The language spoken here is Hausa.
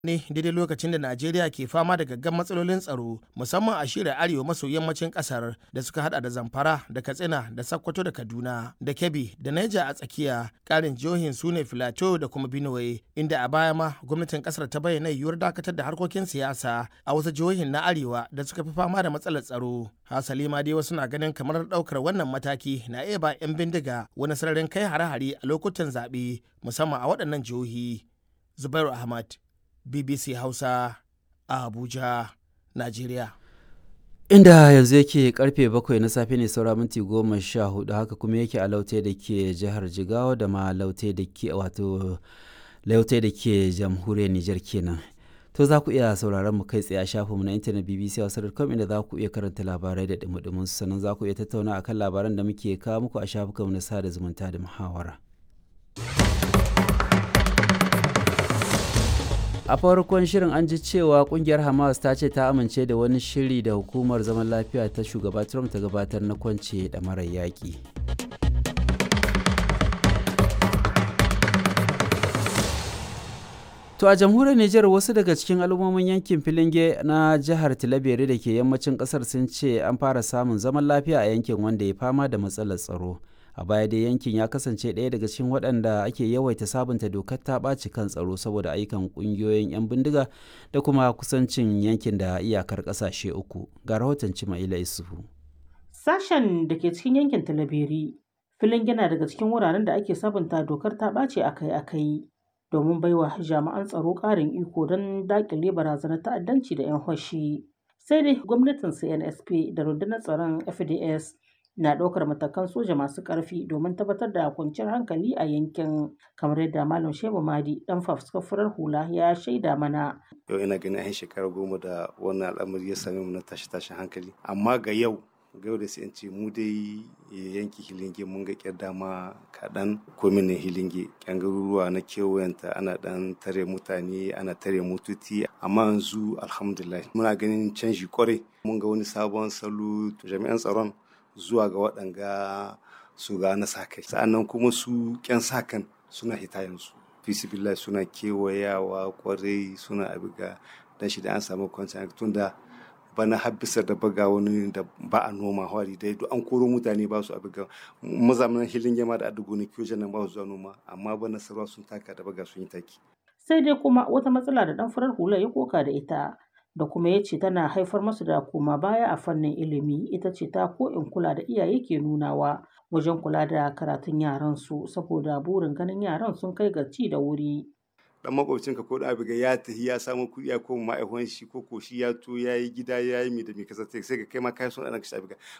ne daidai lokacin da Najeriya ke fama da gaggan matsalolin tsaro musamman a shirin arewa maso yammacin kasar da suka hada da Zamfara da Katsina da Sokoto da Kaduna da Kebbi da Niger a tsakiya karin jihohin su ne Filato da kuma Benue inda a baya ma gwamnatin kasar ta bayyana yiwuwar dakatar da harkokin siyasa a wasu jihohin na arewa da suka fi fama da matsalar tsaro. Hasali ma dai wasu na ganin kamar daukar wannan mataki na iya ba 'yan bindiga wani sararin kai hare-hare a lokutan zaɓe musamman a waɗannan jihohi. Zubairu Ahmad BBC Hausa a Abuja, Najeriya. Inda yanzu yake karfe bakwai na safe ne saura minti goma sha hudu haka kuma yake a laute da ke jihar Jigawa da ma laute da ke wato laute da ke jamhuriyar Nijar kenan. To za ku iya sauraron mu kai tsaye a shafinmu na intanet BBC Hausa.com inda za ku iya karanta labarai da dumudumin sannan za ku iya tattauna akan labaran da muke kawo muku a shafukanmu na sada zumunta da muhawara. a farkon shirin an ji cewa kungiyar hamas ta ce ta amince da wani shiri da hukumar zaman lafiya ta shugaba trump ta gabatar na kwance da marar yaƙi to a jamhuriyar niger wasu daga cikin al'ummomin yankin filinge na jihar tilabere da ke yammacin kasar sun ce an fara samun zaman lafiya a yankin wanda ya fama da matsalar tsaro a baya dai yankin ya kasance ɗaya daga cikin waɗanda ake yawaita sabunta dokar ta ɓaci kan tsaro saboda ayyukan ƙungiyoyin 'yan bindiga da kuma kusancin yankin da iyakar ƙasashe uku ga rahoton cimaila isufu sashen da ke cikin yankin talabiri filin yana daga cikin wuraren da ake sabunta dokar ta ɓace akai-akai domin baiwa jami'an tsaro ƙarin iko don daƙile barazanar ta'addanci da 'yan hoshi sai dai gwamnatin cnsp da rundunar tsaron fds na ɗaukar matakan soja masu ƙarfi domin tabbatar da kwanciyar hankali a yankin kamar yadda malam shehu madi dan fafuskar hula ya shaida mana yau ina ganin an shekara goma da wannan al'amari ya same mu na tashi tashin hankali amma ga yau ga yau da sai in ce mu dai yanki hilinge mun ga kyar dama kaɗan komin ne hilinge kyan garuruwa na kewayenta ana ɗan tare mutane ana tare mututi amma yanzu alhamdulillah muna ganin canji kwarai mun ga wani sabon salo jami'an tsaron zuwa ga waɗanga su ga na sa kai sa'annan kuma su ƙyan sa kan suna hita yanzu fisibillah suna kewayawa kwarai suna abiga dan shi da an samu kwanciyar tun da bana habbisar da baga wani da ba a noma hwari dai duk an koro mutane ba su abiga mazamanin hilin yama da adugo ne kiyo nan ba su zuwa noma amma bana sarwa sun taka da baga sun yi taki sai dai kuma wata matsala da dan farar hula ya koka da ita da kuma ya ce tana haifar masu da koma baya a fannin ilimi ita ce ta ko in kula da iyaye ke nunawa wajen kula da karatun yaran su saboda burin ganin yaran sun kai ga ci da wuri dan makwabcinka ko da abiga ya tafi ya samu kuɗi ya koma ma'aikon shi ko ko shi ya to ya yi gida ya yi mi da mi kasa sai ka kai ma kai son ɗan ka abiga